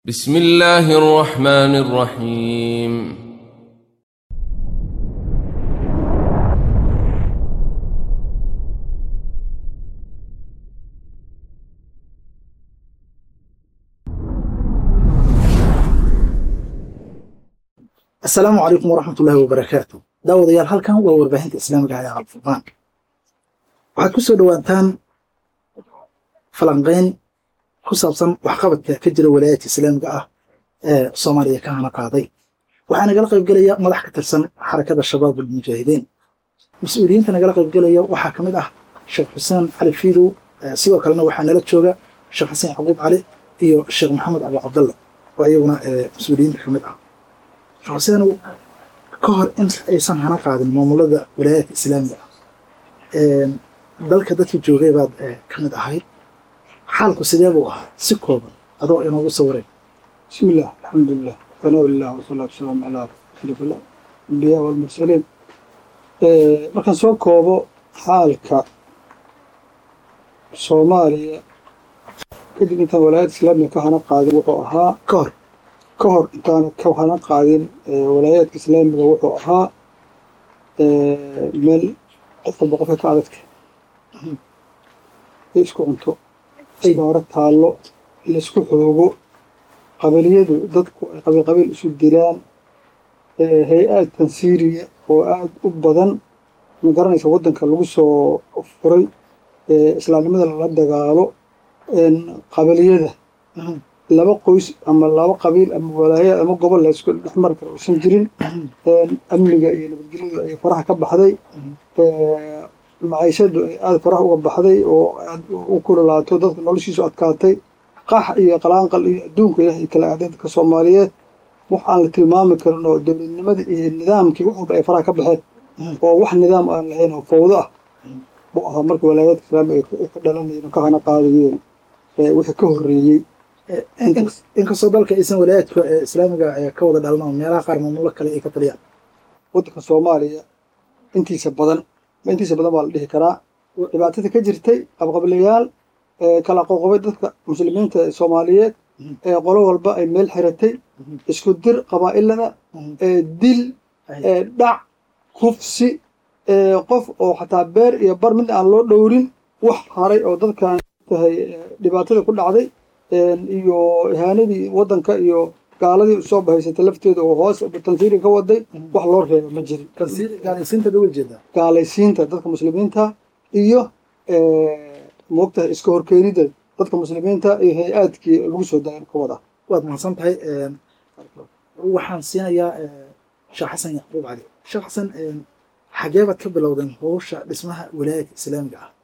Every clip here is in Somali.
بسم الله الرحمن الرحيم asalaamu calaykum waraxmat ullaahi wabarakaatu daawadayaal halkan waa warbaahinta islaamiga ee alfurqaan waxaad ku soo dhowaataan falanqeyn ku saabsan waxqabadka ka jira walaayaadka islaamiga ah ee soomaaliya ka hana qaaday waxaa nagala qaybgelaya madax ka tirsan xarakada shabaab almujaahidiin mas-uuliyiinta nagala qaybgelaya waxaa ka mid ah sheekh xuseen cali fiidow sidoo kalena waxaa nala jooga sheekh xuseen yacquub cali iyo sheekh maxamed abu cabdalla oo iyaguna mas-uuliyiinta ka mid ah sheekh xuseenow ka hor in aysan hana qaadin maamulada walaayaadka islaamiga ah dalka dadkii joogay baad ka mid ahayd xaalku sidee buu ahaa si kooban adoo inoogu sawiray بسم الله الحمد لله ثناء الله والصلاة والسلام على أشرف الأنبياء والمرسلين Ee, markaan soo koobo xaalka soomaaliya kadib intaan walaayadda islaamiga ka hana qaadin wuxuu ahaa ka hor ka hor intaan ka hana qaadin ee, walaayaadka islaamiga wuxuu ahaa ee, meel qof walba qofka ka adagta ay isku cunto isbaaro taallo laisku xoogo qabiliyadu dadku ay qabiil qabiil isu dilaan ee, hay-ad tansiiriya oo aada u badan ma garanaysa waddanka lagu soo furay ee, islaamnimada lala dagaalo een, qabiliyada laba qoys ama laba qabiil ama walaayo ama gobol laysku dhexmari karo uusan jirin een, amniga iyo nabadgelyadu ay faraha ka baxday ee, maciishadu ay aada faraha uga baxday oo aad u kululaato dadka noloshiisu adkaatay qax iyo qalaanqal iyo adduunka ilahay kala aaday dadka soomaaliyeed wax aan la tilmaami karin oo dowladnimadii iyo nidaamkii wax walba ay faraha ka baxeen oo wax nidaam aan lahayn oo fawdo ah buu ahaa markii walaayaadka islaamiga ay ka dhalanayeen oo ka hana qaadayeen ee wixii ka horreeyey inkastoo dalka aysan walaayaadka islaamiga ka wada dhalan oo meelaha qaar maamulo kale ay ka taliyaan waddanka soomaaliya intiisa badan ma intiisa badan baa la dhihi karaa dhibaatada ka jirtay qabqablayaal ee kala qoqobay dadka muslimiinta ee soomaaliyeed ee qolo walba ay meel xiratay isku dir qabaa'ilada ee dil ee dhac kufsi ee qof oo xataa beer iyo bar mid aan loo dhowrin wax haray oo dadkan tahay dhibaatada ku dhacday iyo ihaanadii waddanka iyo gaaladii usoo bahaysatay lafteeda oo hoos tansiiri ka waday wax loo reeba ma jirin gaalaysiinta dawal jeeda gaalaysiinta dadka muslimiinta iyo moogtahay iska horkeenida dadka muslimiinta iyo hay-aadkii lagu soo dayan ka wada waad mahadsan tahay waxaan siinayaa sheekh xasan yacquub cali sheekh xasan xagee baad ka bilowdeen howsha dhismaha walaayaadka islaamiga ah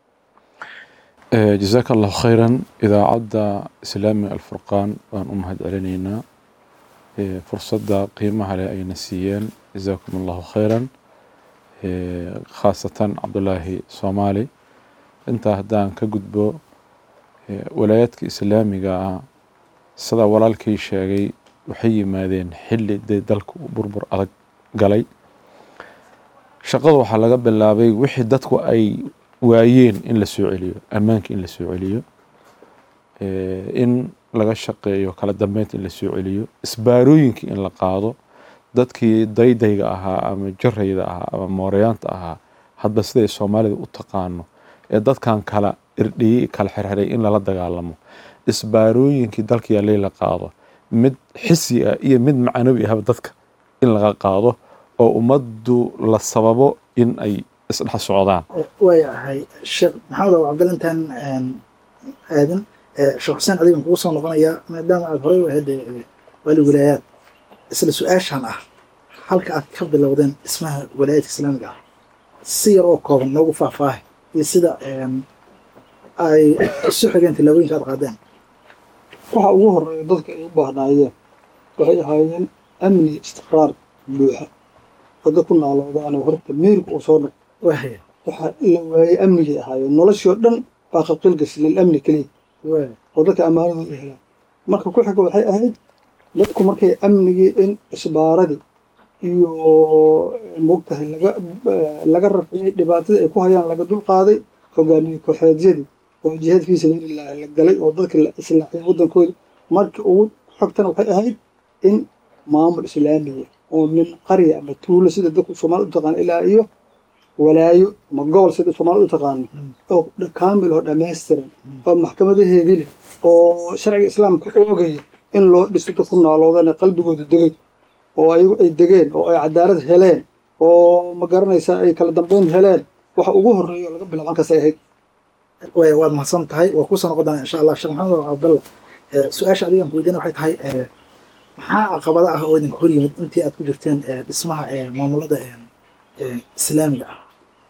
jazaaka allahu khayran idaacadda islaamiga alfurqaan baan u mahad celinaynaa fursadda qiimaha leh ayna siiyeen jazaakum allahu khayran khaasatan cabdulaahi soomaali intaa haddaan ka gudbo walaayaadka islaamiga ah sidaa walaalkii sheegay waxay yimaadeen xilli dee dalka uu burbur adag galay shaqada waxaa laga bilaabay wixii dadku ay waayeen in la soo celiyo ammaanka in la soo celiyo in laga shaqeeyo kala dambeynta in la soo celiyo isbaarooyinka in la qaado dadkii daydayga ahaa ama jarayda ahaa ama mooreyaanta ahaa hadba siday soomaalida u taqaano ee dadkan kala irdhiyey kala xirxiray in lala dagaalamo isbaarooyinkii dalka yaalay la qaado mid xisi ah iyo mid macnawi ahba dadka in laga qaado oo ummaddu la sababo in ay isdhex socdaan waayahay sheekh maxamed abu cabdalla intaan aadin sheekh xuseen adigan kugu soo noqonayaa maadaama aad horey u ahayd waali walaayaad isla su-aashan ah halka aad ka bilowdeen dhismaha walaayaadka islaamiga ah si yar oo kooban noogu faahfaahay iyo sida ay isu xigeen tilaabooyinka aad qaadeen waxa ugu horeeya dadka ay u baahnaayeen waxay ahaayeen amni istiqraar buuxa wada ku naaloodaanoo horta miirka uu soo noq waaya waxaa la waayey amnigay ahaayeen noloshii oo dhan baa qalqil gashay lilamni keliya waaya oo dadka ammaanadu ay helaan marka ku xiga waxay ahayd dadku markay amnigii in isbaaradii iyo moogtahay laga laga rafciyey dhibaatadii ay ku hayaan laga dul qaaday hogaamiye kooxeedyadii oo jihaad fii sabiilillahi la galay oo dadka la islaaxiyay waddankooda markii ugu xogtana waxay ahayd in maamul islaamiya oo min qarya ama tuulo sida dadku soomaalida u taqaano ilaa iyo walaayo ama gobol sida soomaalida u taqaano oo dha- kaamil oo dhammaystiran oo maxkamadaheedii leh oo sharciga islaamka oogaya in loo dhiso dadku nooloodana qalbigooda degay oo ayagu ay degeen oo ay cadaalad heleen oo ma garanaysaa ay kala dambeyn heleen waxa ugu horreeya oo laga bilaabo halkaasay ahayd way waad mahadsan tahay waa kusoo noqon doonaa insha allah sheekh maxamed cabdalla eh, su-aasha adigan kuweydiina waxay tahay eh, maxaa caqabada ah oo idinka hor yimid intii aad ku jirteen eh, dhismaha eh, maamulada eh, eh, islaamiga ah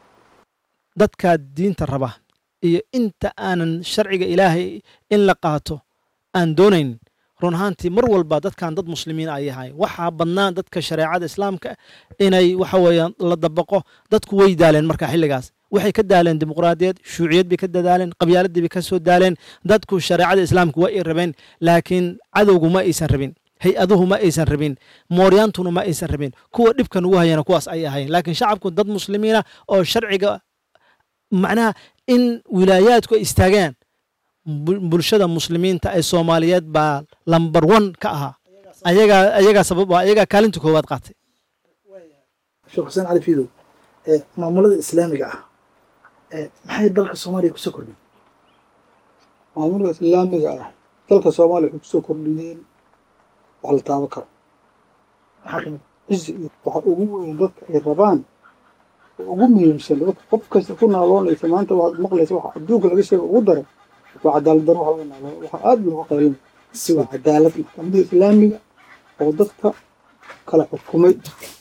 dadka diinta raba iyo inta aanan sharciga ilaahay in la qaato aan doonayn run ahaantii mar walba dadkan dad muslimiin ay yahay waxaa badnaa dadka shareecada islaamka inay waxa weeyaan la dabaqo dadku way daaleen marka xilligaas waxay ka daaleen dimuqraadiyad shuuciyad bay ka dadaaleen qabyaaladii bay ka soo daaleen dadku shareecada islaamka waa ay rabeen laakiin cadowgu ma aysan rabin hay-aduhu ma aysan rabin mooryaantuna ma aysan rabin kuwa dhibkan ugu hayana kuwaas ay ahayn laakiin shacabku dad muslimiina oo sharciga macnaha in wilaayaadku ay istaagaan bul- bulshada muslimiinta ee soomaaliyeed baa lambar one ka ahaa ayagaa ayagaa sabab ah ayagaa kaalinta koowaad qaatay sheekh xuseen cali fiidow eh, maamulada islaamiga ah eh, maxay dalka soomaaliya kusoo kordhin maamulka islaamiga ah dalka soomaaliya waxay kusoo kordhiyeen wax la taaban karo maxaa kamid cizi iyo waxa ugu weyn dadka ay rabaan oo ugu muhiimsan dadka qof kasta ku naaloonaysa maanta waxaad maqlaysa waxa adduunka laga sheega ugu daran waa cadaalad daro waxa laga naaloon waxa aad looga qaylin si waa cadaalad maxkamadda islaamiga oo dadka kala xukumay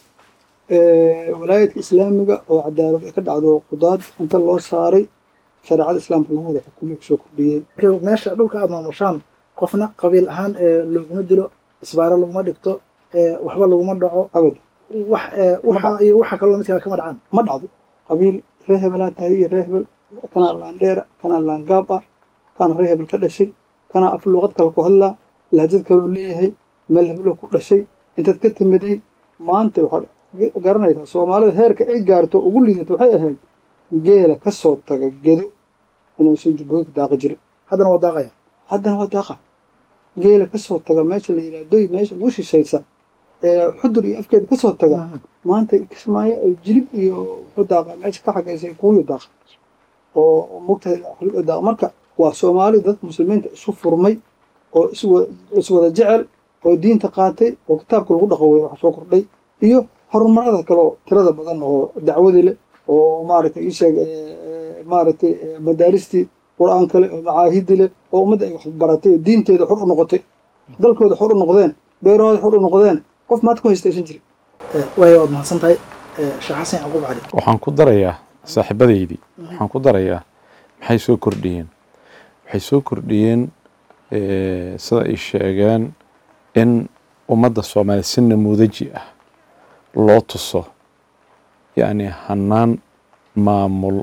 Eh, walaayadka islaamiga oo cadaalad ay ka dhacdo qudaad inta loo saaray shareecada islaamka lagu wada xukumay kusoo kordhiyeen marka meesha dhulka aad maamushaan qofna qabiil ahaan eh, looguma dilo isbaaro laguma dhigto eh, waxba laguma dhaco abad wax eh, waxa iyo waxa kaloo midkaa kama dhacaan ma dhacdo qabiil reer hebelaa tahay iyo reer hebel kanaa laandheera kanaa laangaab ah kana reer hebel ka dhashay kanaa af luuqad kale ku hadlaa lahjad kaloo leeyahay meel hebelo ku dhashay intaad ka timiday maanta waxaad garanaysaa soomaalida heerka ay gaarto ugu liidato waxay ahayd geela ka soo taga gedo inuusan jubbooyinka daaqi jirin haddana waa daaqaya haddana waa daaqa geela ka soo taga meesha la yidhahdo meesha ugu shishaysa ee xudur iyo afkeeda ka soo taga maanta kismaayo ay jilib iyo wuxuu daaqa meesha ka xagaysay kuuyu daaqa oo mugtahay daaqa marka waa soomaali dad muslimiinta isu furmay oo iswa- iswada jecel oo diinta qaatay oo kitaabka lagu dhaqo wey wax soo kordhay iyo horumarada kale oo tirada badan oo dacwadi leh oo maaragtay ii sheeg eh, maaragtay eh, madaaristii qur-aan kale oo macaahidi leh oo ummadda ay wax baratay oo diinteeda xor u noqotay dalkooda xor u noqdeen beerahooda xor u noqdeen qof maad ku haystaysan jirin Eh, waayo waad mahadsan tahay Eh, sheekh xasan yacquub cali waxaan ku darayaa saaxiibadeydii waxaan ku darayaa maxay soo kordhiyeen waxay soo kordhiyeen eh, sida ay sheegeen in ummadda soomaaliya si namuudaji ah loo tuso yacni hanaan maamul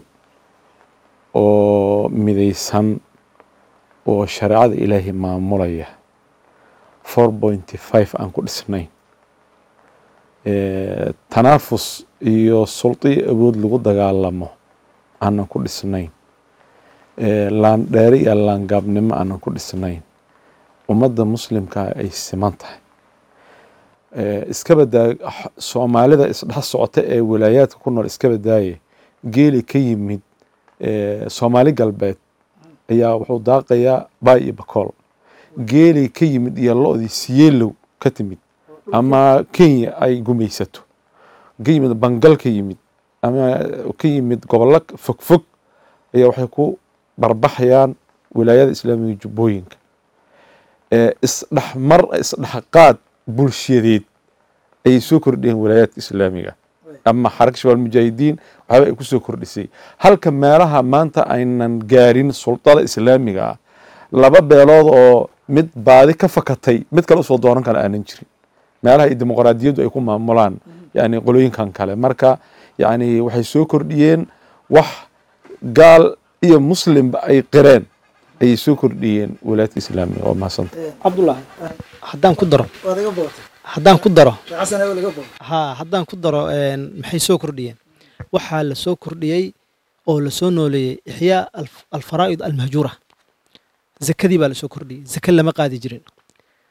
oo midaysan oo shareecada ilaahay maamulaya four pointy five aan ku dhisnayn Eh, tanaafus iyo suldo iyo awood lagu dagaalamo aanan ku dhisnayn Eh, laandheere iyo laangaabnimo aanan ku dhisnayn ummadda muslimka ay siman tahay Eh, iska badaa soomaalida isdhex socota ee walaayaadka ku nool iska badaaye geeli ka yimid eh, soomaali galbeed ayaa wuxuu daaqayaa baay iyo bakool geeli ka yimid iyo lo-dii siyeelow ka timid ama kenya ay gumaysato ka yimid bangal ka yimid ama ka yimid gobollo fogfog ayaa waxay ku barbaxayaan wilaayada islaamiga jubbooyinka ee isdhexmar isdhexqaad bulshadeed ayay soo kordhiyeen wilaayaadka islaamiga ama xaraka shabaal mujaahidiin waxaaba ay ku soo kordhisay halka meelaha maanta aynan gaarin sultada islaamiga ah laba beelood oo mid baadi ka fakatay mid kale usoo dooran kale aanan jirin meelaha ay dimuqraadiyaddu ay ku maamulaan yani qolooyinkan kale marka yani waxay soo kordhiyeen wax gaal iyo muslimba ay qireen ayay soo kordhiyeen wilaayadka islaamiga waa mahadsantahay cabdullaahi haddaan ku daro waad iga bootay haddaan ku daro sheekh xasan ayaa laga bootay haa haddaan ku daro een, maxay soo kordhiyeen waxaa la soo kordhiyey oo la soo nooleeyey ixyaa alf- alfaraa'id almahjuura zakadii baa la soo kordhiyey zake lama qaadi jirin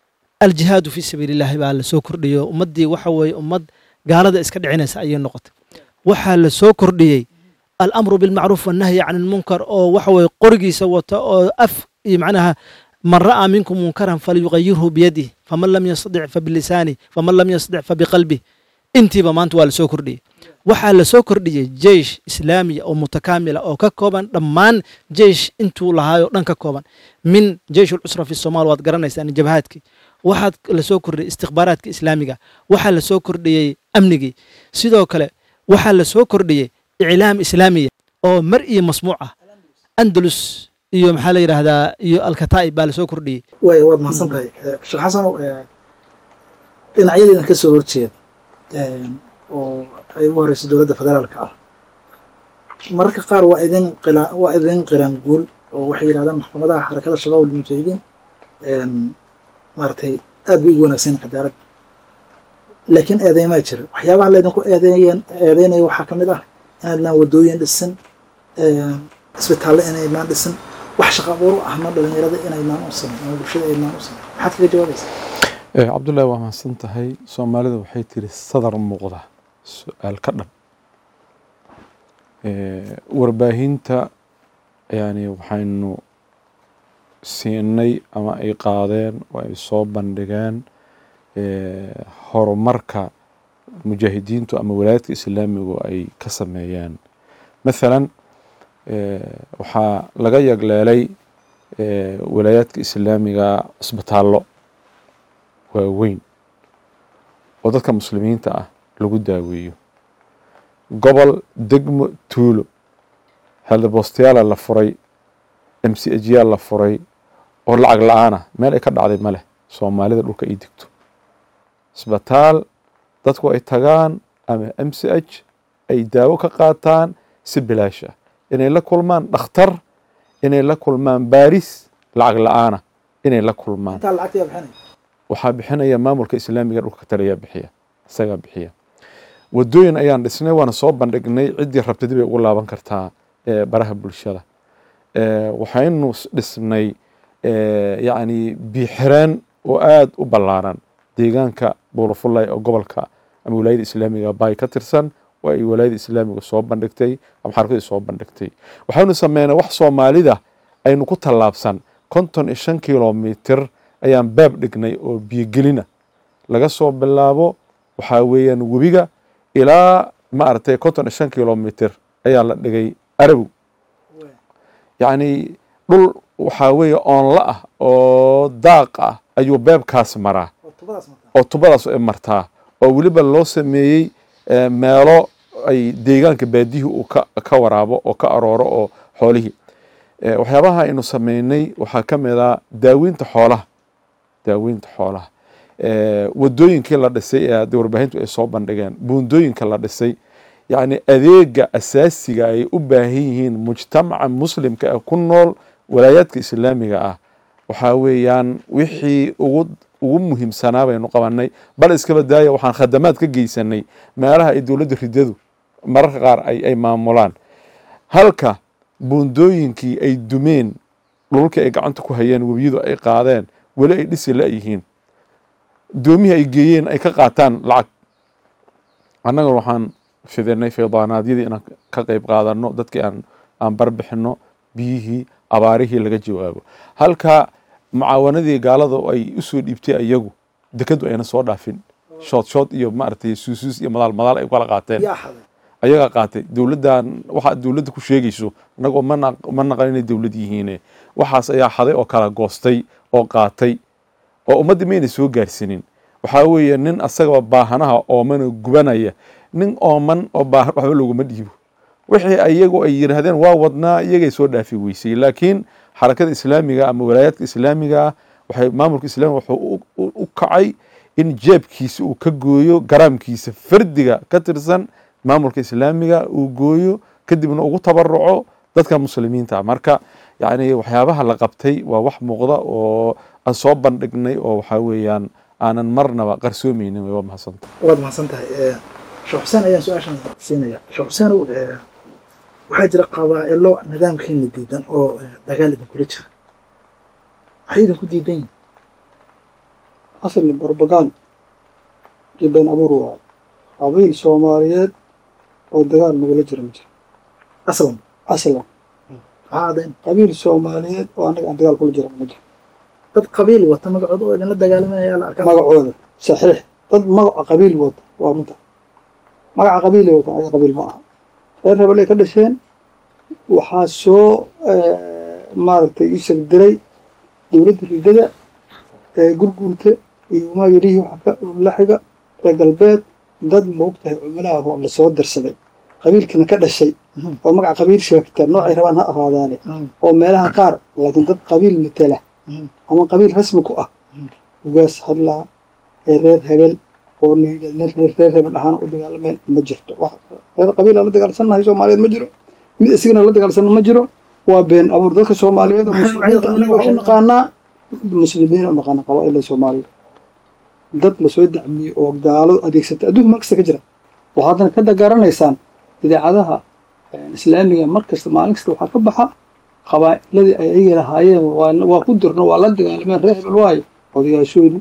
aljihaadu fii sabiili illaahi baa la soo kordhiyey ummaddii waxa weeye ummad gaalada iska dhicinaysa ayay noqotay waxaa la soo kordhiyey alamru bilmacruuf wannahyi can ilmunkar oo waxa weeye qorigiisa wata oo af iyo macnaha man ra'aa minkum munkaran falyuqayirhu biyadih faman lam yastadic fabilisaani faman lam yastadic fabiqalbih intiiba maanta waa la soo kordhiyey waxaa la soo kordhiyey jeish islaamiya oo mutakaamila oo ka kooban dhammaan jeish intuu lahaayoo dhan ka kooban min jeish ulcusra fi somaal waad garanaysaan jabhaadkii waxaad la soo kordhiyey istikhbaaraadka islaamiga waxaa la soo kordhiyey amnigii sidoo kale waxaa la soo kordhiyey iclaam islaamiya oo mar iyo masmuuc ah andalus iyo maxaa la yidhaahdaa iyo alkataa'ib baa la soo kordhiyey waay waad mahadsan tahay sheekh xasanow dhinacyadiina ka soo horjeeda oo ay ugu horeyso dowladda federaalka ah mararka qaar waa idin qila waa idin qiran guul oo waxay yidhahdaan maxkamadaha xarakada shabaab almujaahidiin maaragtay aad bay ugu wanaagsan cadaalad laakiin eedeymaa jira waxyaabaha laydinku eedeeyan eedeynaya waxaa ka mid ah inaadnaan wadooyin dhisin isbitaalle inaydnaan dhisin wax shaqa abuur u ahna dhalinyarada inaydnaan u samayn ama bulshada aydnaan u samayn maxaad kaga jawaabaysaa cabdullaahi waa mahadsan tahay soomaalida waxay tiri sadar muuqda su-aal ka dhan warbaahinta yani waxaynu siinay ama ay qaadeen oo ay soo bandhigeen horumarka mujaahidiintu ama walaayadka islaamigu ay ka sameeyeen mathalan waxaa laga yagleelay walaayaadka islaamiga cisbitaallo waaweyn oo dadka muslimiinta ah lagu daaweeyo gobol degmo tuulo heldabostayaala la furay m c ajyaal la furay oo lacag la-aan ah meel ay ka dhacday ma leh soomaalida dhulka ay degto isbitaal dadku ay tagaan ama m c h ay daawo ka qaataan si bilaash ah inay la kulmaan dhakhtar inay la kulmaan baaris lacag la-aanah inay la kulmaan intaa lacagta yaa bixinaya waxaa bixinaya maamulka islaamiga dhulka ka taliyaa bixiya isagaa bixiya wadooyin ayaan dhisnay waana soo bandhignay ciddii rabta dib ay ugu laaban kartaa baraha bulshada waxaynu dhisnay yacni biixireen oo aada u ballaaran deegaanka buulafullay oo gobolka ama walaayada islaamiga baay ka tirsan oo ay walaayada islaamiga soo bandhigtay ama xarakadii soo bandhigtay waxaynu sameynay wax soomaalida aynu ku tallaabsan konton iyo shan kilomitir ayaan baab dhignay oo biyogelina laga soo bilaabo waxaa weeyaan webiga ilaa maaragtay konton iyo shan kilomitir ayaa la dhigay arabow yacni dhul waxaa weeye oonla ah oo daaq ah ayuu beebkaas maraa oo tubadaas markaa oo tubadaas ay martaa oo weliba loo sameeyey meelo ay deegaanka baadiyihii uu ka ka waraabo oo ka arooro oo xoolihii waxyaabaha aynu sameynay waxaa ka mid ah daaweynta xoolaha daaweynta xoolaha wadooyinkii la dhisay ee hadda warbaahintu ay soo bandhigeen buundooyinka la dhisay yacni adeega asaasiga ay u baahan yihiin mujtamaca muslimka ee ku nool walaayaadka islaamiga ah waxaa weeyaan wixii ugu ugu muhiimsanaa baynu qabanay bal iskaba daaya waxaan khadamaad ka geysanay meelaha ay dowladda ridadu mararka qaar ay ay maamulaan halka buundooyinkii ay dumeen dhulkii ay gacanta ku hayeen webiyadu ay qaadeen weli ay dhisi la-yihiin doomihii ay geeyeen ay ka qaataan lacag annagana waxaan fidinay faydaanaadyadii inaan ka qeyb qaadano dadkii aan aan barbixino biyihii abaarihii laga jawaabo halka mucaawanadii gaalada ay usoo dhiibtay iyagu dekadu ayna soo dhaafin shood shood iyo maaragtay suusuus iyo madaal madaal ay kala qaateen yaa xaday ayagaa qaatay dowladdan waxa dowladda ku sheegayso annagoo mana ma naqan inay dowlad yihiine waxaas ayaa xaday oo kala goostay oo qaatay oo ummaddii mayna soo gaarsiinin waxaa weeye nin asagaba baahanaha oomana gubanaya nin ooman oo baahan waxba loguma dhiibo wixii iyagu ay yidhaahdeen waa wadnaa iyagay soo dhaafi weysay laakiin xarakada islaamiga ama walaayaadka islaamiga ah waxay maamulka islamiga wuxuu u kacay in jeebkiisa uu ka gooyo garaamkiisa fardiga ka tirsan maamulka islaamiga uu gooyo kadibna ugu tabaruco dadka muslimiinta marka yacni waxyaabaha la qabtay waa wax muuqda oo aan soo bandhignay oo waxaa weeyaan aanan marnaba qarsoomeynin waa mahadsanta waad mahadsan tahay sheekh xuseen ayaan su-aashan siinaya sheekh xuseenow waxaa jira qabaa'ilo nidaamkiina diidan oo dagaal idinkula jira maxay idinku diidan yihin asalni barbagand iyo been abuur waayo qabiil soomaaliyeed oo dagaal nagula jira ma jiro aslan aslan maxaa adayn qabiil soomaaliyeed oo annaga aan dagaal kula jira ma jiro dad qabiil wata magacooda oo idinla dagaalamaya la arkaa magacooda saxiix dad magaca qabiil wata waa runta magaca qabiilay wata ayaga qabiil ma aha reer rebelay ka dhasheen waxaa soo maaragtay ii sheeg diray dowladda ridada ee gurguurta iyo maayirihii waxa ka laxiga reer galbeed dad moogtahay cumalaha oo lasoo dirsaday qabiilkana ka dhashay oo magaca qabiil sheegta noocay rabaan ha ahaadaane oo meelaha qaar laakiin dad qabiil matela ama qabiil rasmi ku ah ugaas hadlaa ee reer hebel oo reer hebel ahaan u dagaalameen ma jirto reer qabiil aan la dagaalsannahay soomaaliyeed ma jiro mid isigana la dagaalsanna ma jiro waa been abuur dadka soomaaliyeed oo muslimiinta anaga waxu naqaanaa muslimiin u naqaana qabaa'ila soomaaliya dad lasoo dacmiyey oo gaalo adeegsata adduunka mar kasta ka jira waxaadna ka garanaysaan idaacadaha islaamiga mar kasta maalin kasta waxaa ka baxa qabaa'iladii ay ayaga lahaayeen waa ku dirno waa la dagaalameen reer hebel waayo odayaashoodii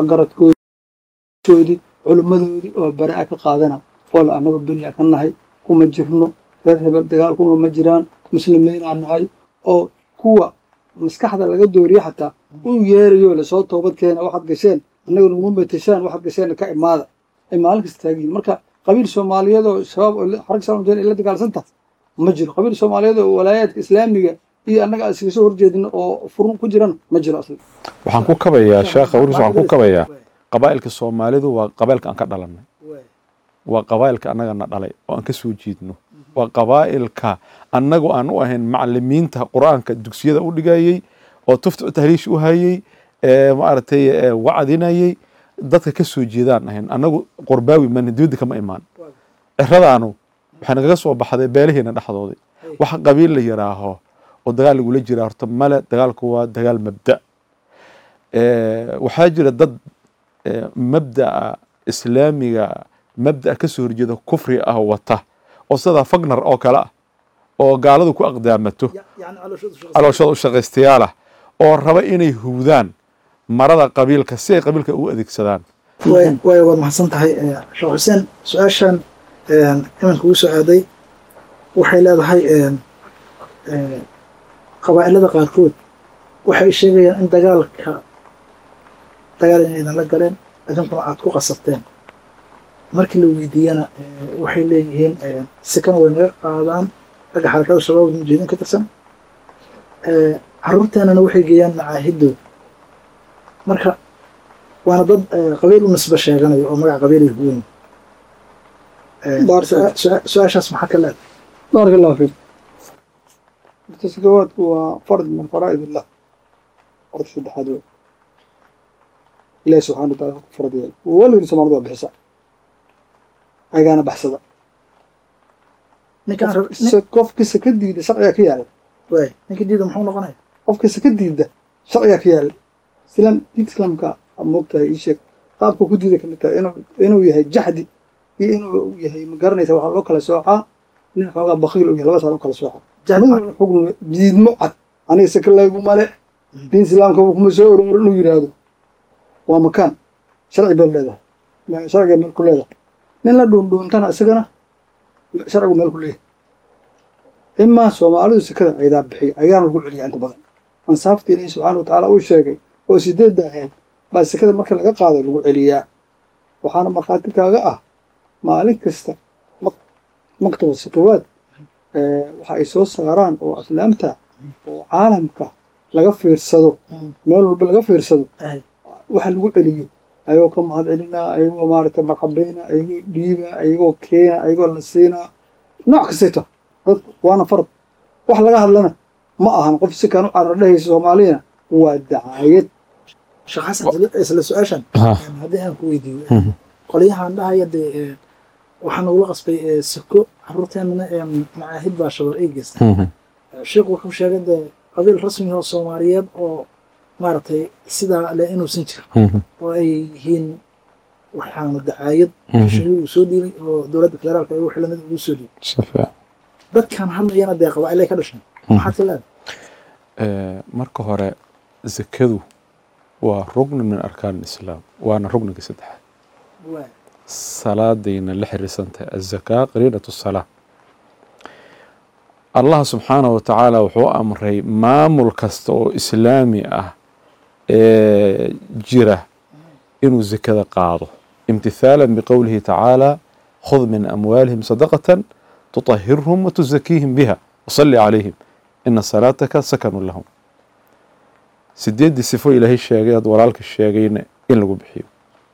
waxgaradkoodii culimmadoodii oo bara'a ka qaadana wala annaga beriya ka nahay kuma jirno reer hebel dagaal kuma ma jiraan muslimiinaa nahay oo kuwa maskaxda laga dooriye xataa u yeerayo lasoo toobad keena waxaad gasheen annaga naguma meteshaan waxaad gasheen ka imaada ay maalin kasta taagiyiin marka qabiil soomaaliyeed oo shabaab xarag salmjeen ay la dagaalsanta ma jiro qabiil soomaaliyeed oo walaayaadka islaamiga iyo annaga aan iskaga soo horjeedin oo furun ku jiran ma jiro asli waxaan ku kabayaa sheekha waris waxaan ku kabayaa qabaa'ilka soomaalidu waa qabailka aan ka dhalanay waa qabaa'ilka annagana dhalay oo aan ka soo jiidno waa qabaa'ilka annagu aan u ahayn macalimiinta qur-aanka dugsiyada u dhigayey oo tufta tahriish u hayey maaragtay wacdinayey dadka ka soo jeedaan ahayn annagu qorbaawi mana dibadda kama imaan ciradaanu waxay nagaga soo baxday beelihiina dhexdooday waxa qabiil la yidhaaho oo dagaal lagula jira horta male dagaalku waa dagaal mabda waxaa jira dad mabda'a islaamiga mabda'a ka soo horjeeda kufri ah wata oo sidaa fagnar oo kale ah oo gaaladu ku aqdaamato calooshada u shaqaystayaal ah oo raba inay hubdaan marada qabiilka si ay qabiilka ugu adeegsadaan way waad mahadsan tahay sheekh xuseen su-aashan imanka ugu soo aaday waxay leedahay qabaa'ilada qaarkood waxay sheegayaan in dagaalka dagaal inay idinla galeen idinkuna aad ku qasabteen markii la weydiiyana waxay leeyihiin sikana way naga qaadaan ragga xarakada shabaab mujeedin ka tirsan caruurteenana waxay geeyaan macaahidooda marka waana dad qabiil u nisba sheeganayo oo magaca qabiilay huweyn su-aashaas maxaa ka leedahay بارك الله فيك التسكوات هو فرض من فرائض الله فرض شد حدود الله سبحانه وتعالى فرض يالي ولا يرسم مرضى بحساب أي أنا بحسبه ninkaan rab- nin- qofka sakadiida sharciga ka yaala waay ninka diida muxuu noqonaya qofka sakadiida sharciga ka yaala islaam diinta islaamka moogtahay ii sheeg qaabka ku diida kamid tahay inuu inuu yahay jaxdi iyo inuu yahay ma garanaysa waxaa loo kala soocaa nin xoogaa bakiil u yahay labadaas loo kala soocaa Jahli- xugn diidmo cad aniga saka laygu male diin islaamka kuma soo oror inuu yidhaahdo waa makaan sharci baad leedahay Ma- sharciga meel ku leedahay nin la dhuundhuuntana isagana sharcigu meel ku leeyahay imaa soomaalidu sekada aydaa bixiya ayaana lagu celiya inta badan ansaafta ilaahi subxaana wa tacaala uu sheegay oo sideedda ahayd baa sekada marka laga qaado lagu celiyaa waxaana markhaati kaaga ah maalin kasta mak- maktaba sakawaad eh, waxa ay soo saaraan oo aflaamta oo caalamka laga fiirsado meel walba laga fiirsado Ay. waxa lagu celiyo ayagoo ka mahad celinaa ayagoo maaragtay marxabayna ayagoo dhiiba ayagoo keena ayagoo la siinaa nooc kastayto dad waana farad wax laga hadlana ma ahan qof si kan u carar dhehaysa soomaaliyana waa dacaayad sheekh xasan isla- isla su-aashan Ha. haddii aan ku weydiiyo qolyahan dhahaya dee ee, waxaa nagula qasbay ee, sako caruurteenana ee macaahid baa shabar ay geysta sheekhu wuxuu sheegay dee qabiil rasmi oo soomaaliyeed oo maaragtay sidaa le inuusan jirin oo ay yihiin waxaana dacaayad shariir uu soo dhiibay oo dowladda federaalka ay wixii lamid ugu soo dhiibay dadkan hadlayana dee qabaa'ilay ka dhashan maxaad ka leedahay marka hore zakadu waa rugni min arkaan islaam waana rugniga saddexaad salaadayna la xiriirsantahay azakaa qariinatu salaa allah subxaanahu watacaala wuxuu amray maamul kasta oo islaami ah ee jira inuu zakada qaado imtithaalan biqowlihi tacaala khud min amwaalihim sadaqatan tutahirhum watuzakiihim biha wasalli calayhim ina salaataka sakanu lahum sideeddii sifo ilaahay sheegay ad walaalka sheegayna in lagu bixiyo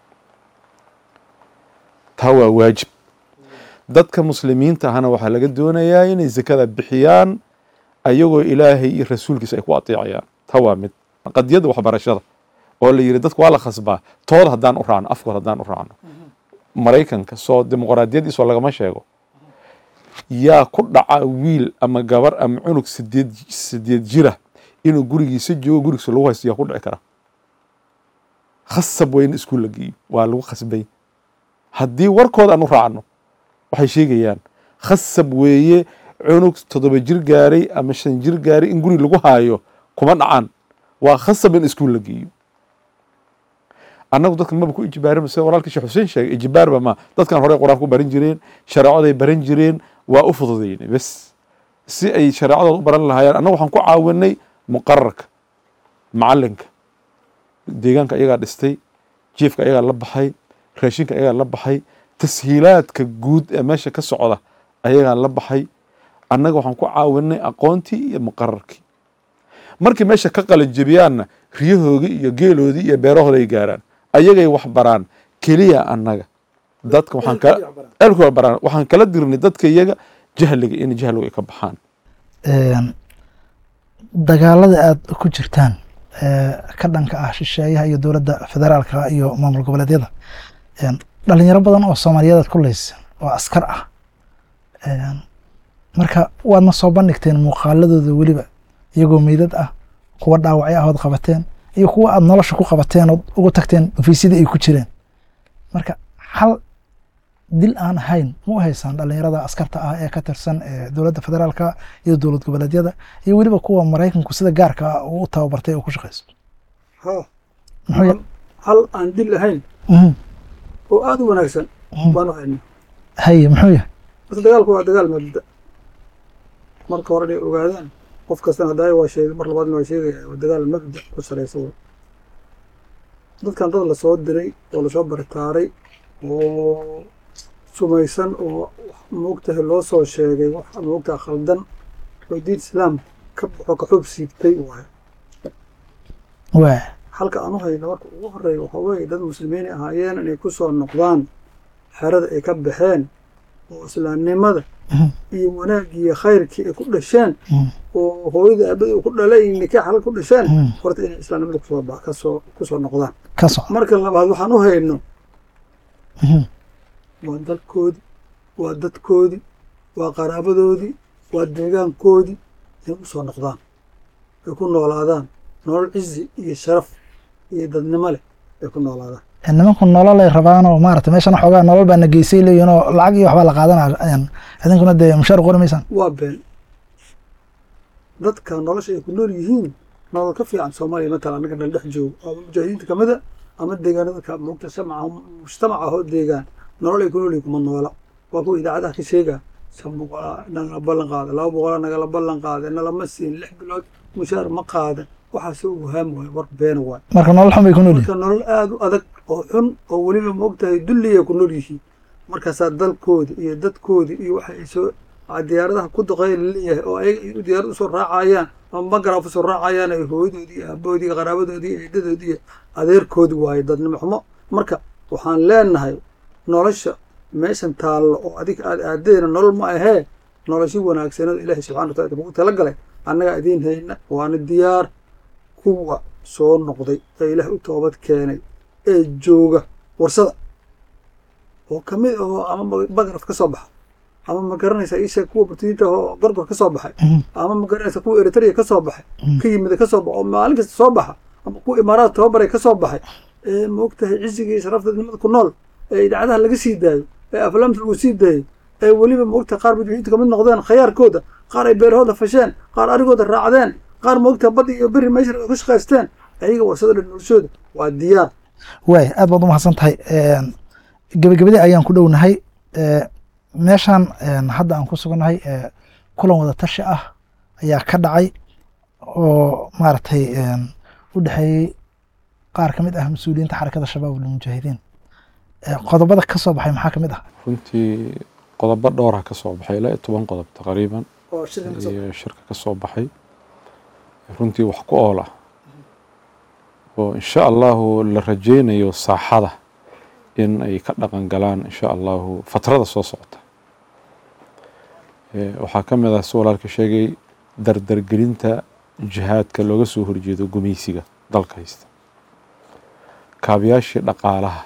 taa waa waajib dadka muslimiinta ahna waxaa laga doonayaa inay zakada bixiyaan ayagoo ilaahay iyo rasuulkiisa ay ku ateecayaan taa waa mid qadiyadda waxbarashada oo la yidhi dadku waa la khasbaa tooda haddaan u raacno afkood haddaan u raacno maraykanka soo dimuqraadiyadiisoo lagama sheego yaa ku dhaca wiil ama gabar ama cunug sideed sideed jira inuu gurigiisa joogo gurigiisa lagu haysto yaa ku dhici kara khasab waa in iskuul la geeyo waa lagu khasbay haddii warkooda aan u raacno waxay sheegayaan khasab weeye cunug toddoba jir gaaray ama shan jir gaaray in guri lagu haayo kuma dhacaan waa khasab in iskuul la geeyo annagu dadka maba ku ijbaarin sida walaalkii sheekh xuseen sheegay ijbaarba ma dadkan horey qur-aan ku baran jireen shareecaday baran jireen waa u fududaynay bes si ay shareecadooda u baran lahaayeen annagu waxaan ku caawinay muqararka macalinka deegaanka ayagaa dhistay jiefka ayagaa la baxay raashinka ayagaa la baxay tashiilaadka guud ee meesha ka socda ayagaa la baxay annaga waxaan ku caawinay aqoontii iyo muqararkii markii meesha ka qalanjebiyaanna riyahoodii iyo geeloodii iyo beerahooda ay gaaraan ayagay wax baraan keliya annaga dadka waxaan kala eelkooda baraan waxaan kala dirnay dadka iyaga jahliga in jahligu ay ka baxaan dagaalada aada ku jirtaan ka dhanka ah shisheeyaha iyo dowladda federaalka iyo maamul goboleedyada dhalinyaro badan oo soomaaliyeed aad ku leysa oo askar ah marka waadna soo bandhigteen muuqaaladooda weliba iyagoo meydad ah kuwa dhaawacyo ahood qabateen iyo kuwa aad nolosha ku qabateen ood ugu tagteen ofiisyadii ay ku jireen marka hal dil aan ahayn ma u haysaan dhalinyarada askarta ah ee ka tirsan dowladda federaalka iyo dowlad goboleedyada iyo weliba kuwa maraykanku sida gaarka ah uu u tababartay oo ku shaqeyso ha muxuu hal aan dil ahayn Mhm. oo aada u wanaagsan Mhm. baanu haynaa haye muxuu yahay bas dagaalku waa dagaal mabda marka hore inay ogaadaan qof kastana hadaayo waa sheegay mar labaadna waa sheegaya waa dagaal mabda ku salaysan wey dadkan dad lasoo diray oo lasoo baritaaray oo sumaysan oo moogtahay loo soo sheegay wax moogtaha khaldan oo diin islaam ka baxo ka xub siibtay waaye waa halka aan u hayno marka ugu horeeya waxaa weeye dad muslimiin ahaayeen inay ku soo noqdaan xerada ay ka baxeen oo islaamnimada Mhm. iyo wanaaggii iyo khayrkii ay ku dhasheen Mhm. oo hooyada aabada uu ku dhalay nikaax halka ku dhasheen Mhm. horta inay islaamnimada kusoo ba- kasoo kusoo noqdaan ka soco marka labaad waxaan u hayno Mhm. waa dalkoodii waa dadkoodii waa qaraabadoodii waa deegaankoodii inay usoo noqdaan ay ku noolaadaan nolol cizi iyo sharaf iyo dadnimo leh ay ku noolaadaan nimanku nolol ay rabaanoo maarata meeshan xoogaa nolol baa na geysay leeyihin oo lacag iyo waxbaa la qaadanaya idinkuna dee mushaar qori maysaan waa been dadka nolosha ay ku nool yihiin nolol ka fiican soomaaliya matala annaga dhan dhex joogo ama mujaahidiinta kamida ama deegaanada ka moogta samaca mujtamaca hoo deegaan nolol ay ku nool yihiin kuma noola waa kuwa idaacadaha ka sheega shan boqolaa nagala ballan qaada laba boqolaa nagala ballan qaada nalama siin lix bilood mushaar ma qaada waxaase ugu haam waayo war beena waay marka nolol xun bay ku nool yihin marka nolol aada u adag oo xun oo weliba maogtahay dulliya ku nool yihiin markaasaa dalkoodi iyo dadkoodi iyo waxa ay soo aa diyaaradaha ku duqeey laleeyahay oo ayaga ay diyaarad usoo raacayaan ama magaraaf usoo raacayaan ay hooyadoodii iyo aabahoodii iyo qaraabadoodii iyo eedadoodii iyo adeerkoodi waaye dadnimo xumo marka waxaan leenahay nolosha meeshan taallo oo adiga aad aadeena nolol ma ahee noloshi wanaagsanada ilaahay subxana wataala kugu talagalay annagaa idiin hayna waana diyaar kuwa soo noqday ee ilaah u toobad keenay ee jooga warsada oo ka mid ahoo ama ma- magaraf ka soo baxa ama ma garanaysa isha kuwa burtiyiinta oo gorgor ka soo baxay ama ma garanaysa kuwa eritrea ka soo baxay ka yimida ka soo baxa oo maalin kasta soo baxa ama kuwa imaaraad tababaray ka soo baxay ee maogtahay cisiga iyo sharafta dadnimada ku nool ee idaacadaha laga sii daayo ee aflaamta lagu sii daayo ee weliba maogtahay qaar mujaahidiinta kamid noqdeen khayaarkooda qaar ay beerahooda fasheen qaar arigooda raacdeen qaar maogtahay badda iyo beri meesha ay ku shaqaysteen ayaga warsada dhan noloshooda waa diyaar waay aad baad u mahadsan tahay gebagabadii ayaan ku dhownahay Eh, meeshan eh, hadda aan ku sugannahay eh, kulan wada tashi ah ayaa ka dhacay oo maaragtay u dhexeeyey qaar ka mid ah mas-uuliyiinta xarakada shabaab walmujaahidiin Eh, qodobada ka soo baxay maxaa ka mid ah runtii qodobo dhowra ka soo baxay ilaa iyo toban qodob taqriiban oo shirkan ka soo iyo shirka ka soo baxay runtii wax ku ool ah oo insha allahu la rajaynayo saaxada in ay ka dhaqan galaan insha allahu fatrada soo socota Eh, waxaa ka mid ah si walaalka sheegay dardargelinta jihaadka looga soo horjeedo gumaysiga dalka haysta kaabayaashii dhaqaalaha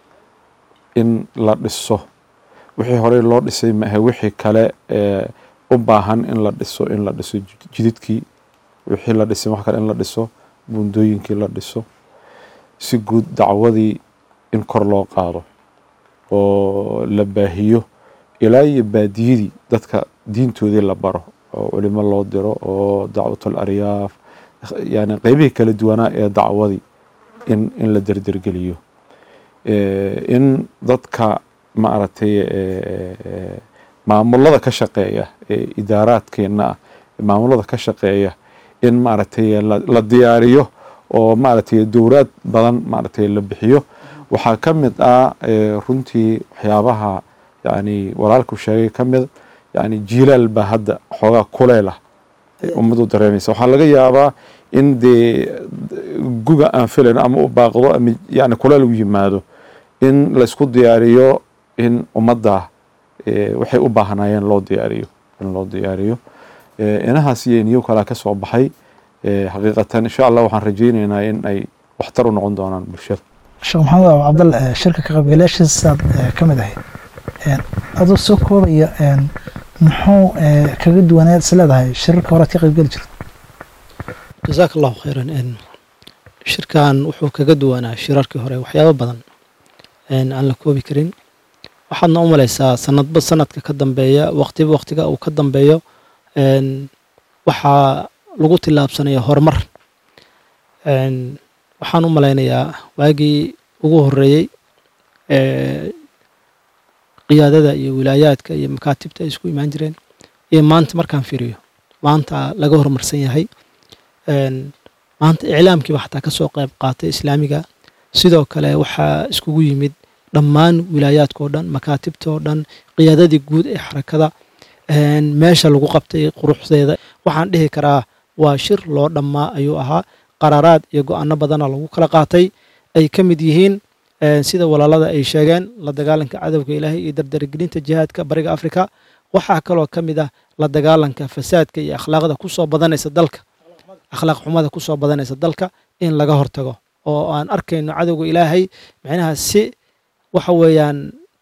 in la dhiso wixii horey loo dhisay maahe wixii kale ee u baahan in la dhiso in la dhiso jid- jididkii wixii la dhisay wax kale in la dhiso buundooyinkii la dhiso si guud dacwadii in kor loo qaado oo la baahiyo ilaa iyo baadiyadii dadka diintoodii la baro oo culimo loo diro oo dacwatul aryaaf yani qeybihii kala duwanaa ee dacwadii in in la derdergeliyo Eh, in dadka maaragtay eh, eh, maamulada ka shaqeeya ee idaaraadkeena ah maamulada ka shaqeeya in maaragtay la la diyaariyo oo maaragtay dowlaad badan maaragtay la bixiyo waxaa ka mid ah eh, runtii waxyaabaha yani walaalku sheegay ka mid yani jiilaal baa hadda xoogaa kuleyl ah ummadu dareemaysa waxaa laga yaabaa in dee guga aan filayn ama u baaqdo ama yani kuleyl u yimaado in laysku diyaariyo in ummadda eh, waxay u baahnaayeen loo diyaariyo in loo diyaariyo Eh, inahaas iyo iniyo kalaa ka soo baxay Eh, xaqiiqatan insha allah waxaan rajaynaynaa in ay waxtar u noqon doonaan bulshada sheekh maxamed abu cabdal eh, shirka ka qaybgalayaashiisaad eh, ka mid ahayd Eh, adoo soo koobaya eh, muxuu eh, kaga duwaneed is leedahay shirarka horead ka qaybgeli jirta jazaaka allahu khayran n shirkan wuxuu kaga duwanaa shirarkii hore waxyaabo badan n aan la koobi karin waxaadna u malaysaa sanadba sanadka ka dambeeya waqtiba waqtiga uu ka dambeeyo n waxaa lagu tillaabsanaya horumar n waxaan u malaynayaa waagii ugu horeeyey ee qiyaadada iyo wilaayaadka iyo makaatibta ay isku imaan jireen iyo maanta markaan fiiriyo maanta laga horumarsan yahay n maanta iclaamkiiba xataa ka soo qayb qaatay islaamiga sidoo kale waxaa iskugu yimid dhammaan wilaayaadka oo dhan makaatibta oo dhan qiyaadadii guud ee xarakada n meesha lagu qabtay quruxdeeda waxaan dhihi karaa waa shir loo dhammaa ayuu ahaa qaraaraad iyo go-aano badana lagu kala qaatay ay ka mid yihiin eh, sida walaalada ay sheegeen la dagaalanka cadowga ilaahay iyo dardargelinta jihaadka bariga afrika waxaa kaloo ka mid ah la dagaalanka fasaadka iyo akhlaaqda kusoo badanaysa dalka akhlaaq xumada kusoo badanaysa dalka in laga hortago oo aan arkayno cadowga ilaahay micnaha si waxa weeyaan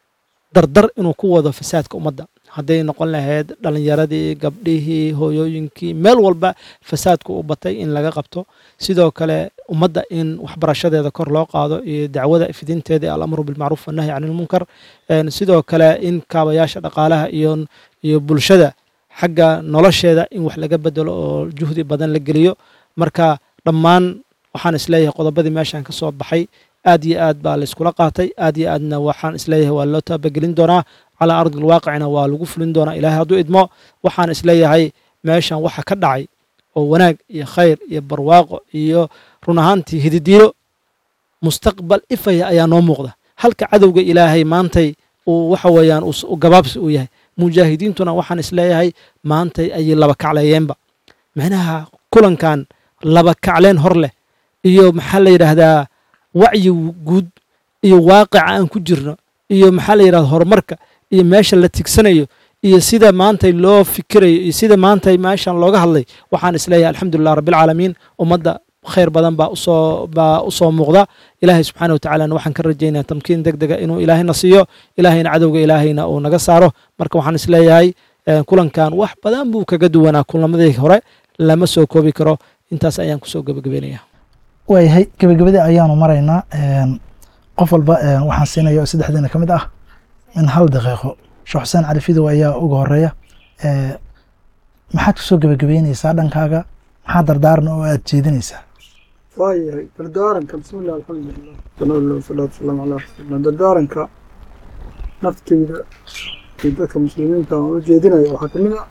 dardar inuu ku wado fasaadka ummadda hadday noqon lahayd dhalinyaradii gabdhihii hooyooyinkii meel walba fasaadku u batay in laga qabto sidoo kale ummadda in waxbarashadeeda kor loo qaado iyo dacwada fidinteeda alamru bilmacruuf wanahyi can ilmunkar En sidoo kale in kaabayaasha dhaqaalaha iyo iyo bulshada xagga nolosheeda in wax laga bedelo oo juhdi badan la geliyo marka dhammaan waxaan isleeyahay qodobadii meeshan ka soo baxay aad iyo aad baa layskula qaatay aad iyo aadna waxaan isleeyahay waa loo taabagelin doonaa calaa ardi alwaaqicina waa lagu fulin doonaa ilaahay hadduu idmo waxaan isleeyahay meeshan waxa ka dhacay oo wanaag iyo khayr iyo barwaaqo iyo run ahaantii hididiilo mustaqbal ifaya ayaa noo muuqda halka cadowga ilaahay maantay uu waxa weeyaan uu- uu gabaabsi uu yahay mujaahidiintuna waxaan isleeyahay maantay ayay laba kacleeyeenba micnaha kulankan laba kacleen hor leh iyo maxaa la yidhaahdaa wacyi guud iyo waaqica aan ku jirno iyo maxaa la yidhahda horumarka iyo meesha la tigsanayo iyo sida maantay loo fikirayo iyo sida maantay meeshan looga hadlay waxaan isleeyahay alxamdulilah rabbilcaalamiin ummadda khayr badan baa usoo baa usoo muuqda ilaahay subxaana wa tacaalana waxaan ka rajaynaya tamkiin deg dega inuu ilaahayna siiyo ilaahayna cadowga ilaahayna uu naga saaro marka waxaan isleeyahay eh, kulankan wax badan buu kaga duwanaa kulamadii hore lama soo koobi karo intaas ayaan kusoo gebagabeynaya waayahay gebagabadii ayaanu maraynaa Een, qof walba een, waxaan siinaya oo saddexdiina ka mid ah in hal daqiiqo sheekh xuseen cali fidow ayaa uga horeeya Ee, maxaad kusoo gebagabeyneysaa dhankaaga maxaa dardaaran oo aad jeedinaysaa waayahay dardaaranka bismillah alxamdulilah sanadullah wasalaatu wasalaamu calaa rasuulillah dardaaranka naftayda iyo dadka muslimiinta aan u jeedinaya waxaa ka mid ah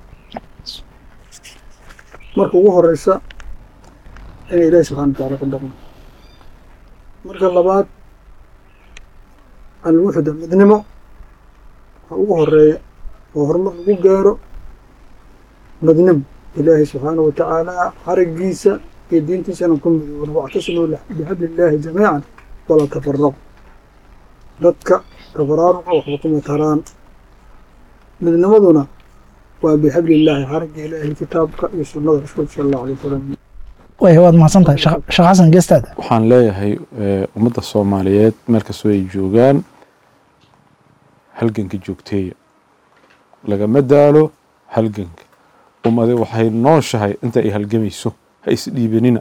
marka ugu horeysa inay ilaahi subxana watacaala ku dhaqmo marka labaad alwuxda midnimo waxa ugu horeeya oo horumar lagu gaaro midnimo ilaahi subxaana wa tacaala xarigiisa iyo diintiisana ku midoobna wactasimuu bixabli illaahi jamiican walaa tafaraqu dadka tafaraaruqa waxba kuma taraan midnimaduna waa bixabli illaahi xarigga ilaahi kitaabka iyo sunnada rasuulka sala allahu alay wasalam way waad mahadsan tahay sheekh sheekh xasan geestaada waxaan leeyahay eh, ummadda soomaaliyeed meel kastoo ay joogaan halganka joogteeya lagama daalo halganka ummadi waxay nooshahay inta ay halgamayso ha isdhiibanina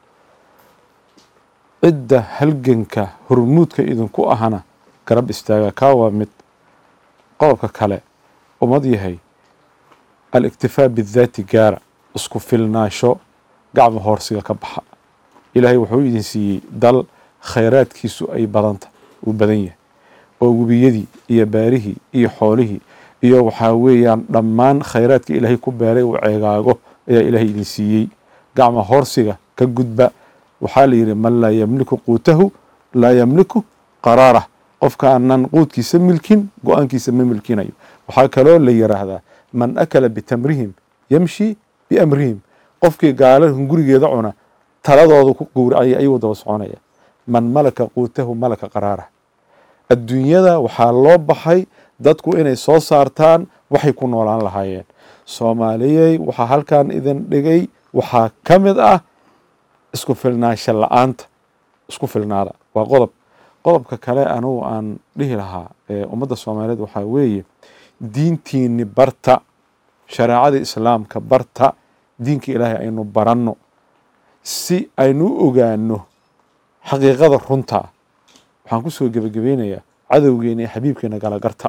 cidda halganka hormuudka idinku ahana garab istaaga kaa waa mid qodobka kale ummad yahay aliktifaa bidaati gaara isku filnaasho gacma hoorsiga ka baxa ilaahay wuxuu idin siiyey dal khayraadkiisu ay badanta uu badan yahay oo webiyadii iyo baarihii iyo xoolihii iyo waxaa weeyaan dhammaan khayraadka ilaahay ku beeray uu ceegaago ayaa ilaahay idin siiyey gacma hoorsiga ka gudba waxaa la yidhi man laa yamliku quutahu laa yamliku qaraarah qofkaanan quudkiisa milkin go-aankiisa ma milkinayo waxaa kaloo la yiraahdaa man akala bitamrihim yamshi biamrihim qofkii gaala hungurigeeda cuna taladooda ku gowracaya ayuu daba soconaya man malaka quutahu malaka qaraarah adduunyada waxaa loo baxay dadku inay soo saartaan waxay ku noolaan lahaayeen soomaaliyey waxaa halkan idin dhigay waxaa ka mid ah isku filnaansha la-aanta isku filnaada waa qodob qodobka kale anugu aan dhihi lahaa ee ummadda soomaaliyeed waxaa weeye diintiini barta shareecada islaamka barta diinka ilaahay aynu baranno si aynu u ogaano xaqiiqada runta waxaan ku soo gebagabeynayaa cadowgeena iyo xabiibkeena kala garta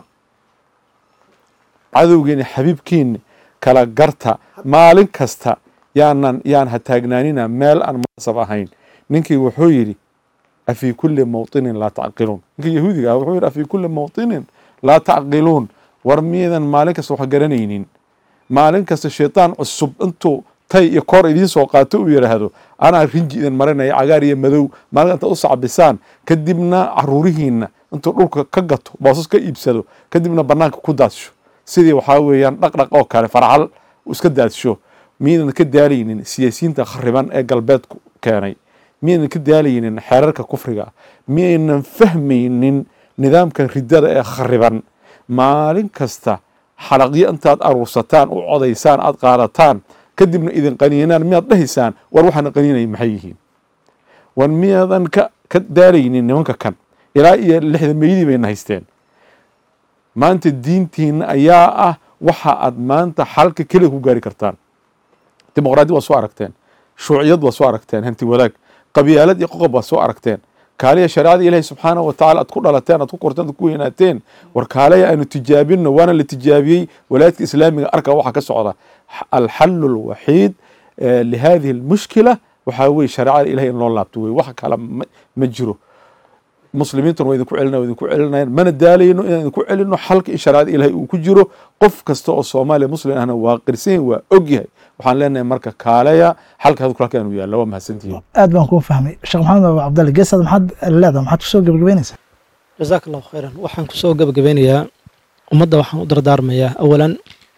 cadowgeena xabiibkeena kala garta maalin kasta yaanan yaan ha taagnaanina meel aan munaasab ahayn ninkii wuxuu yidhi afii kulli mawطinin laa tacqiluun ninkii yahuudiga ah wuxuu yidhi afii kulli mawطinin laa tacqiluun war miyadan maalin kasta wax garanaynin maalin kasta shaytaan cusub intuu tay iyo koor idiin soo qaato uu yidhaahdo anaa rinji idin marinaya cagaar iyo madow maalin inta u sacbisaan kadibna caruurihiina intuu dhulka ka gato boosas ka iibsado kadibna banaanka ku daadsho sidii waxaa weeyaan dhaqdhaq oo kale farxal uu iska daadsho miyaynan ka daalaynin siyaasiyiinta khariban ee galbeedku keenay miyaynan ka daalaynin xeerarka kufriga miyaynan fahmaynin nidaamkan ridada ee khariban maalin kasta xalaqyo intaad aruursataan u codaysaan aad qaadataan kadibna idin qaniinaan miyaad dhahaysaan war waxaana qaniinaya maxay yihiin war miyaadan ka ka daalaynin nimanka kan ilaa iyo lixda meydii bayna haysteen maanta diintiina ayaa ah waxa aad maanta xalka keliya ku gaari kartaan dimuqraadi waa soo aragteen shuuciyad waa soo aragteen hanti wadaag qabyaalad iyo qoqob waa soo aragteen kaaliya shareecada ilaahi subxaanahu watacaala aad ku dhalateen aad ku korteen aad ku weynaateen war kaaleya aanu tijaabinno waana la tijaabiyey walaayadka islaamiga arka waxaa ka socda alxalu alwaxiid lihadihi almushkila waxaa weye shareecada ilahi in loo laabto wey wax kale ma jiro muslimiintuna waa idinku celina waa idinku celinayaan mana daalayno inaan idinku celino xalka in shareecada ilahay uu ku jiro qof kasta oo soomaaliya muslim ahna waa qirsan yahay waa og yahay waxaan leenahay marka kaaleya xalka hadalku halkan uu yaalla waa mahadsantihiin aad baan kuu fahmay sheekh maxamed abu cabdalle geesaad maxaad leedahay maxaad kusoo gebagabeynaysaa jazaak allahu khayran waxaan kusoo gebagabeynayaa ummadda waxaan u dardaarmayaa awalan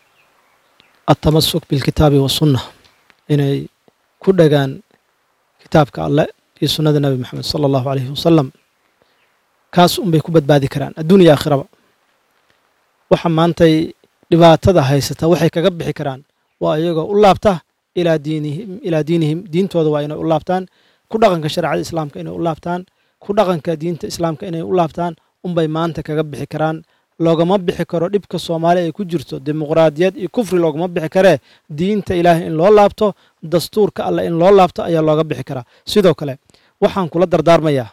atamasuk bilkitaabi wasunna inay ku dhagaan kitaabka alle iyo sunnada nebi maxamed sala allahu alayhi wasalam kaas unbay ku badbaadi karaan adduun iyo aakhiraba waxa maantay dhibaatada haysata waxay kaga bixi karaan waa iyagoo u laabta ilaa diinihim ilaa diinihim diintooda waa inay u laabtaan ku dhaqanka shareecada islaamka inay u laabtaan ku dhaqanka diinta islaamka inay u laabtaan unbay maanta kaga bixi karaan loogama bixi karo dhibka soomaaliya ay ku jirto dimuqraadiyad iyo kufri loogama bixi karee diinta ilaahay in loo laabto dastuurka alleh in loo laabto ayaa looga bixi karaa sidoo kale waxaan kula dardaarmayaa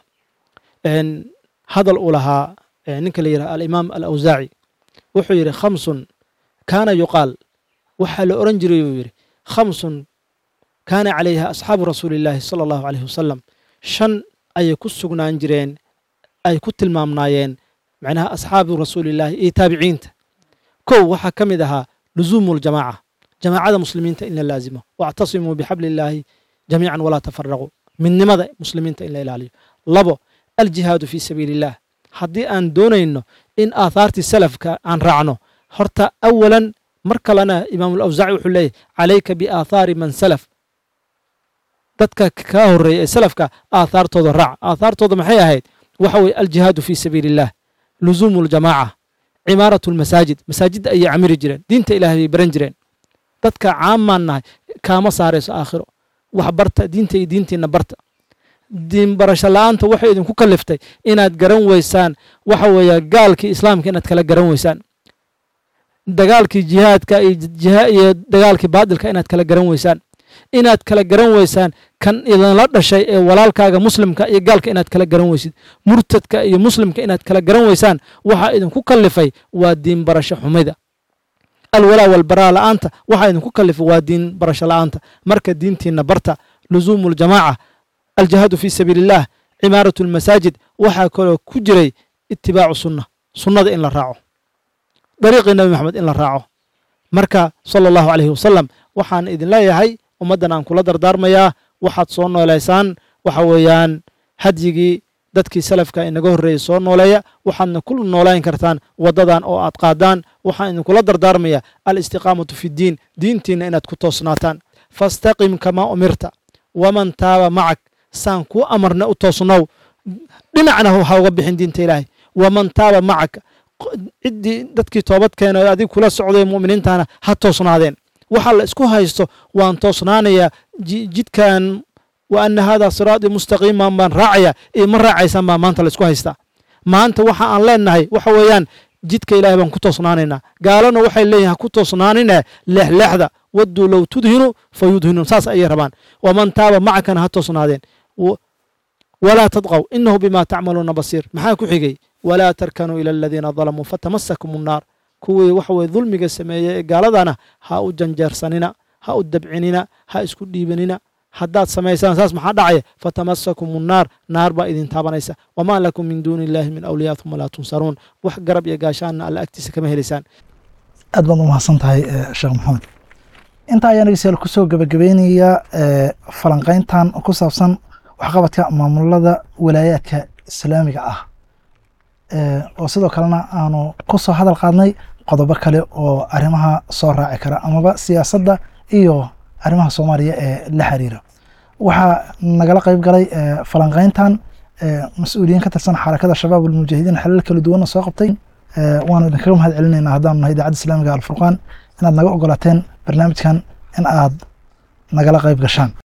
hadal uu lahaa ninka la yidhaha alimaam alawsaaci wuxuu yidhi khamsun kaana yuqaal waxaa la oran jiray buu yidhi khamsun kaana calayha asxaabu rasuuli illaahi sala allahu alayhi wasalam shan ayay ku sugnaan jireen ay ku tilmaamnaayeen macnaha asxaabu rasuulillaahi iyo taabiciinta kow waxaa ka mid ahaa luzuumu ljamaaca jamaacada muslimiinta in la laazimo wactasimuu bixabli illaahi jamiican walaa tafaraquu midnimada muslimiinta in la ilaaliyo labo aljihaadu fii sabiili illah haddii aan doonayno in aathaartii salafka aan raacno horta awalan mar kalena imaamu alawsaaci wuxuu leeyahy calayka biaathaari man salaf dadka kaa horreeya ee salafka aathaartooda raac aathaartooda maxay ahayd waxa weye aljihaadu fii sabiili illah luzuumu ljamaaca cimaaratu lmasaajid masaajidda ayay camiri jireen diinta ilahay bay baran jireen dadka caamaan nahay kaama saarayso aakhiro wax barta diinta iyo diintiina barta diin barasho la-aanta waxay idinku kaliftay inaad garan weysaan waxa weeye gaalkii islaamka inaad kala garan weysaan dagaalkii jihaadka iyo dagaalkii baadilka inaad kala garan weysaan inaad kala garan weysaan kan idinla dhashay ee walaalkaaga muslimka iyo gaalka inaad kala garan weysid murtadka iyo muslimka inaad kala garan weysaan waxaa idinku kalifay waa diin barasho xumida alwalaa walbaraa la-aanta waxaa idinku kalifay waa diin barasho la-aanta marka diintiina barta luzuumu ljamaaca aljihaadu fii sabiili illah cimaaratu lmasaajid waxaa kaloo ku jiray itibaacu sunna sunnada in la raaco dariiqii nabi maxamed in la raaco marka sala allahu calayhi wasalam waxaan idin leeyahay ummaddan aan kula dardaarmayaa waxaad soo nooleysaan waxa weeyaan hadyigii dadkii salafka inaga horreeyey soo nooleeya waxaadna ku noolayn kartaan waddadan oo aad qaadaan waxaan idinkula dardaarmayaa alistiqaamatu fi ddiin diintiinna inaad ku toosnaataan fastaqim kamaa umirta waman taaba macak saan kuu amarna u toosnow dhinacna ha uga bixin diinta ilaahay waman taaba macaka ciddii dadkii toobad keena oo adig kula socday mu'miniintana ha toosnaadeen waxa la isku haysto waan toosnaanayaa jidkan wa ana hada siraatii mustaqiiman baan raacaya iyo ma raacaysaan baa maanta la isku haystaa maanta waxa aan leenahay waxa weeyaan jidka ilahay baan ku toosnaanaynaa gaalana waxay leeyihin ha ku toosnaanine leexleexda wadduu low tudhinu fa yudhinuun saas ayay rabaan waman taaba macakana ha toosnaadeen walaa tadqow inahu bima tacmaluuna basiir maxaa ku xigay walaa tarkanuu ila aladiina dalamuu fatamasakum unnaar kuwii waxa weye dulmiga sameeyey ee gaaladana ha u janjeersanina ha u dabcinina ha isku dhiibanina haddaad samaysaan saas maxaa dhacaya fatamasakum unnaar naar baa idin taabanaysa wamaa lakum min duuni illahi min awliyaa uma laa tunsaruun wax garab iyo gaashaanna alla agtiisa kama helaysaan aad baad umahadsan tahay sheekh maxamed inta ayaa nageystayaal kusoo gebagabeynayaa falanqeyntan ku saabsan waxqabadka maamulada walaayaadka islaamiga ah oo sidoo kalena aanu ku soo hadal qaadnay qodobo kale oo arrimaha soo raaci kara amaba siyaasadda iyo arrimaha soomaaliya ee la xiriira waxaa nagala qeyb galay falanqeyntan mas-uuliyiin ka tirsan xarakada shabaab almujaahidiin xalal kala duwanna soo qabtay waanu idinkaga mahad celinaynaa haddaanu nahay idaacadda islaamiga alfurqaan inaad naga ogolaateen barnaamijkan in aad nagala qeyb gashaan